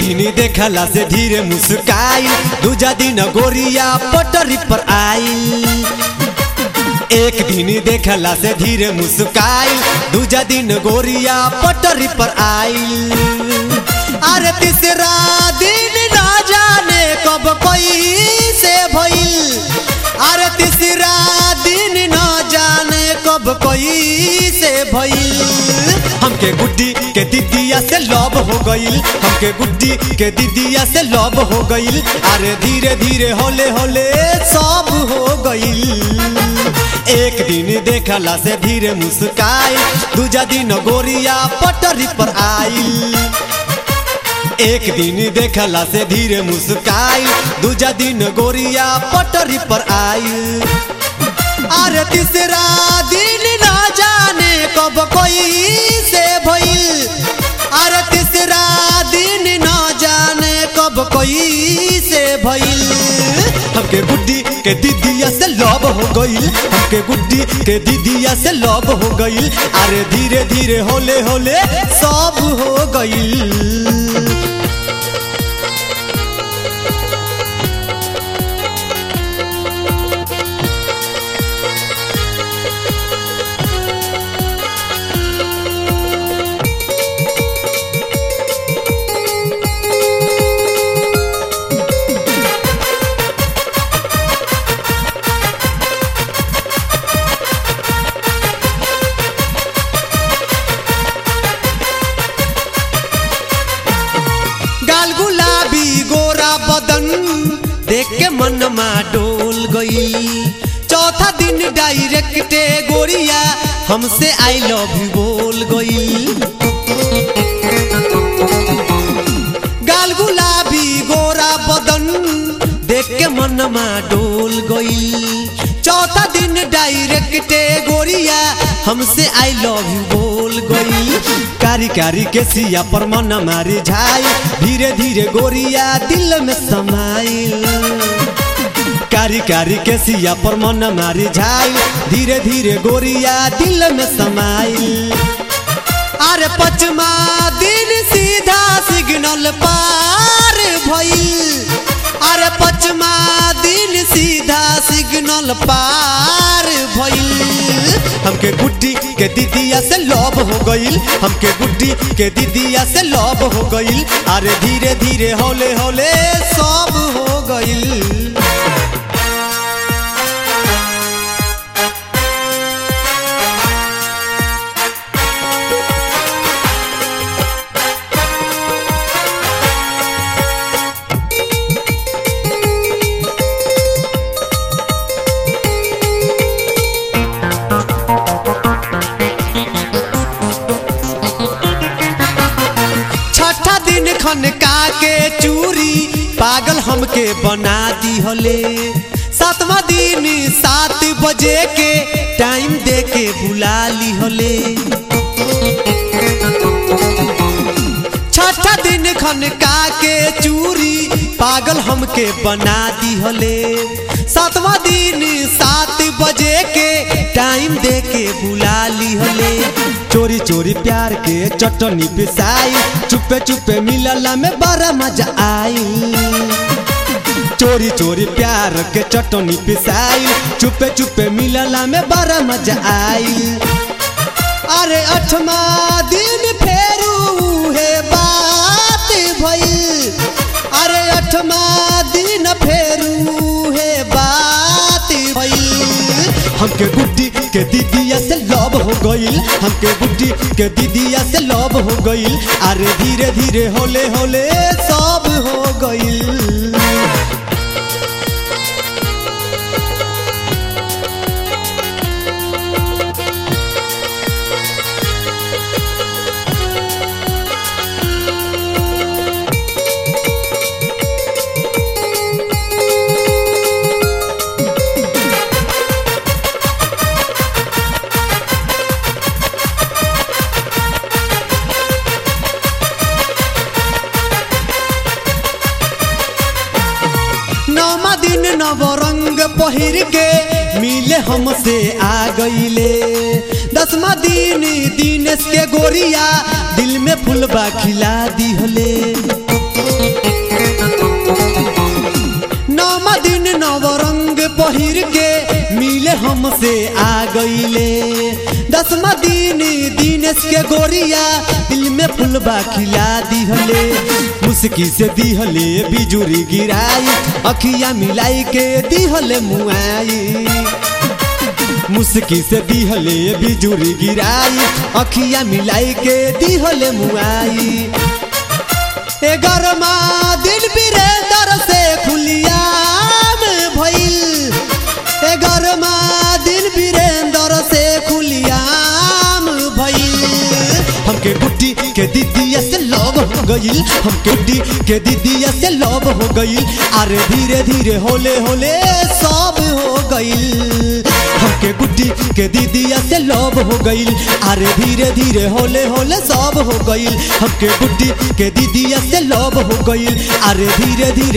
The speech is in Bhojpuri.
दिन देखला से धीरे मुस्काई दूजा दिन गोरिया पटरी पर आई एक दिन देखला से धीरे मुस्काई दूजा दिन गोरिया पटरी पर आई अरे तीसरा दिन ना जाने कब कोई से भइल अरे तीसरा दिन ना जाने कब कोई से भइल हमके गुड्डी के दीदिया से लव हो गईल हमके गुड्डी के दीदिया से लव हो गईल अरे धीरे धीरे होले होले सब हो गईल एक दिन देखला से धीरे मुस्काई दूजा दिन गोरिया पटरी पर आईल एक दिन देखला से धीरे मुस्काई दूजा दिन गोरिया पटरी पर आई अरे तीसरा दिन ना जाने कब कोई से भइल अरे तीसरा दिन ना जाने कब कोई से भइल हमके गुड्डी के दीदिया से लव हो गईल हमके गुड्डी के दीदिया से लव हो गईल अरे धीरे धीरे होले होले सब हो गईल गाल गुलाबी गोरा बदन देख के मन मा डोल गई चौथा दिन डायरेक्ट गोरिया हमसे आई लव यू बोल गई गाल गुलाबी गोरा बदन देख के मन मा डोल गई चौथा दिन डायरेक्ट गोरिया हमसे आई लव यू बोल गई कारी कारी के सिया पर मन मारी झाई धीरे धीरे गोरिया दिल में समाई कारी कारी के सिया पर मन मारी झाई धीरे धीरे गोरिया दिल में समाई अरे पचमा दिन सीधा सिग्नल पार भइल अरे पचमा दिन सीधा सिग्नल पार भइल हमके गुड्डी के दीदिया से लव हो गईल हमके गुड्डी के दीदिया से लव हो गईल अरे धीरे धीरे होले होले सब हो गईल छठा दिन खनका के चूरी पागल हमके बना दी हले सातवा दिन सात बजे के टाइम दे के बुला ली हले छठा दिन खनका के चूरी पागल हमके बना दी हले सातवा दिन सात बजे के टाइम दे के बुला ली हले चोरी चोरी प्यार के चटनी पिसाई चुपे चुपे मिलला में बड़ा मजा आई चोरी चोरी प्यार के चटनी पिसाई चुपे चुपे मिलला में बड़ा मजा आई अरे अठमा दिन फेरू है बात भइल अरे अठमा दिन फेरू है बात भइल हमके गुड्डी के दीदिया से लव हो गईल हमके गुड्डी के दीदिया से लव हो गईल अरे धीरे धीरे होले होले सब हो गईल नौमा दिन नव रंग पहिर के मिले हमसे आ गईले दसवा दिन दिनेश के गोरिया दिल में फुलबा खिला दिहले नौमा दिन नव रंग पहिर के मिले हमसे आ गईले दसवा दिन दिनेश के गोरिया दिल में फुलबा खिला दिहले मुस्की से दिहले बिजुरी गिराई अखिया मिलाई के दिहले मुआई मुस्की से दिहले बिजुरी गिराई अखिया मिलाई के दिहले मुआई ए गरमा दिल बिरेंदर से खुलिया में भइल ए गरमा दिल बिरेंदर से खुलिया में भइल हमके गुड्डी के दीदिया से लव हो गइल हमके डी के दीदिया से लव हो गइल अरे धीरे धीरे होले होले सब हो गइल हमके गुड्डी के दीदिया से लव हो गइल अरे धीरे धीरे होले होले सब हो गइल हमके गुड्डी के दीदिया से लव हो गइल अरे धीरे धीरे